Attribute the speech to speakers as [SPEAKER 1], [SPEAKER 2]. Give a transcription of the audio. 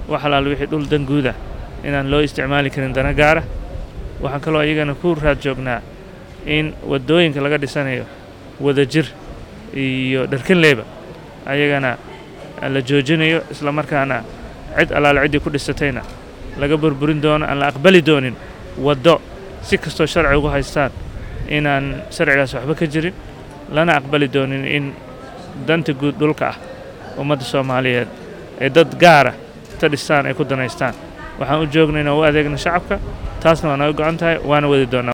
[SPEAKER 1] wax alaal wixii dhul dan guuda inaan loo isticmaali karin dana gaara waxaan kaloo iyagana ku raad joognaa in waddooyinka laga dhisanayo wadajir iyo dharkanleeba ayagana la joojinayo isla markaana cid allaale ciddii ku dhisatayna laga burburin doono aan la aqbali doonin waddo si kastoo sharci ugu haystaan inaan sharcigaas waxba ka jirin lana aqbali doonin in danta guud dhulka ah ummadda soomaaliyeed ee dad gaara ta dhistaan ay ku danaystaan waxaan u joognay inaan u adeegno shacabka taasna waa naga go-an tahay waana wadi doonaa